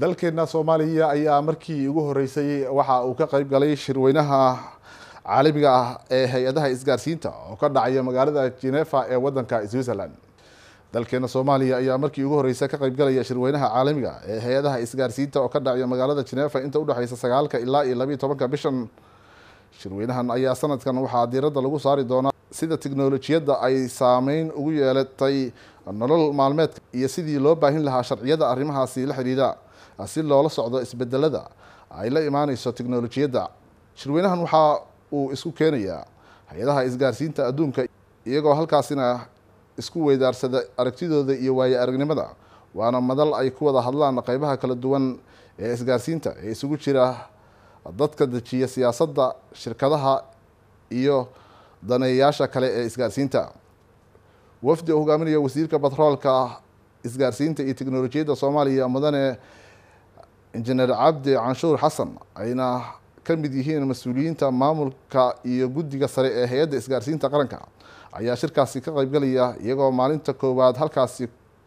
dalkeena soomaaliya ayaa markii ugu horeysay waxa uu ka qeyb galay shirweynaha caalamiga ah ee hay-adaha isgaarsiinta oo ka dhacaya magaalada genefa ee wadanka switzerland dalkeena soomaaliya ayaa markii ugu horeysay ka qeyb galaya shirweynaha caalamiga ee hay-adaha isgaarsiinta oo ka dhacaya magaalada genefa inta udhexeysa sagaalka ilaa iyo labiiyo tobanka bishan shirweynahan ayaa sanadkan waxaa diiradda lagu saari doonaa sida tiknolojiyadda ay saameyn ugu yeelatay nolol maalmeedka iyo sidii loo baahin lahaa sharciyada arrimahaasi la xidhiidha si loola socdo isbedelada ay la imaaneyso tiknolojiyadda shirweynahan waxaa uu isku keenayaa hay-adaha isgaarsiinta adduunka iyagoo halkaasina isku weydaarsada aragtidooda iyo waaye aragnimada waana madal ay ku wada hadlaan qeybaha kala duwan ee isgaarsiinta ee isugu jira dadka dejiya siyaasadda shirkadaha iyo daneeyayaasha kale ee isgaarsiinta wafdi oo hogaaminaya wasiirka batroolka isgaarsiinta iyo teknolojiyadda soomaaliya mudane injineer cabdi canshuur xasan ayna ka mid yihiin mas-uuliyiinta maamulka iyo guddiga sare ee hay-adda isgaarsiinta qaranka ayaa shirkaasi ka qeybgalaya iyagoo maalinta koowaad halkaasi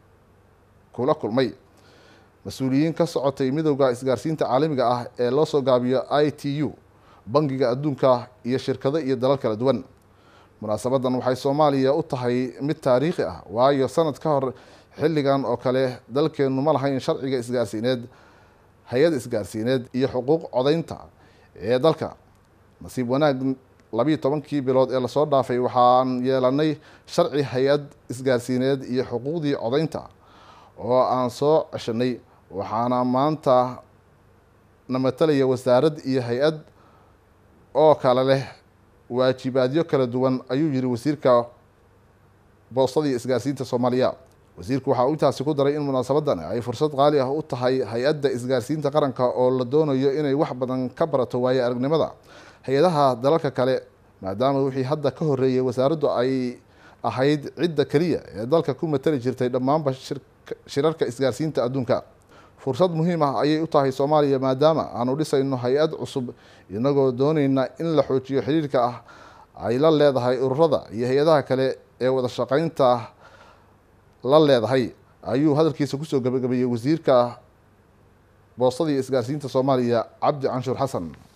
kula kulmay mas-uuliyiin ka socotay midowda isgaarsiinta caalamiga ah ee loo soo gaabiyo i t u bangiga adduunka iyo shirkado iyo dalal kala duwan munaasabadan waxay soomaaliya u tahay mid taariikhi ah waayo sanad ka hor xilligan oo kale dalkeenu ma lahayn sharciga isgaarsiineed hay-ad isgaarsiineed iyo xuquuq codaynta ee dalka nasiib wanaag labiiyo tobankii bilood ee lasoo dhaafay waxaan yeelanay sharci hay-ad isgaarsiineed iyo xuquuqdii codaynta oo aan soo ceshanay waxaana maanta na matalaya wasaarad iyo hay-ad oo kale leh waajibaadyo kala duwan ayuu yihi wasiirka boostadii isgaarsiinta soomaaliya wasiirku waxaa uu intaasi ku daray in munaasabadan ay fursad qaali ah u tahay hay-adda isgaarsiinta qaranka oo la doonayo inay wax badan ka barato waaye aragnimada hay-adaha dalalka kale maadaama wixii hadda ka horeeyay wasaaraddu ay ahayd cidda keliya ee dalka ku matali jirtay dhammaanba shirarka isgaarsiinta adduunka fursad muhiim ah ayay u tahay soomaaliya maadaama aanu dhisayno hay-ad cusub inagoo dooneyna in la xoojiyo xiriirka ah ay la leedahay ururada iyo hay-adaha kale ee wada shaqeynta la leedahay ayuu hadalkiisa kusoo gabagabeeyey wasiirka boostadii isgaarsiinta soomaaliya cabdi canshuur xasan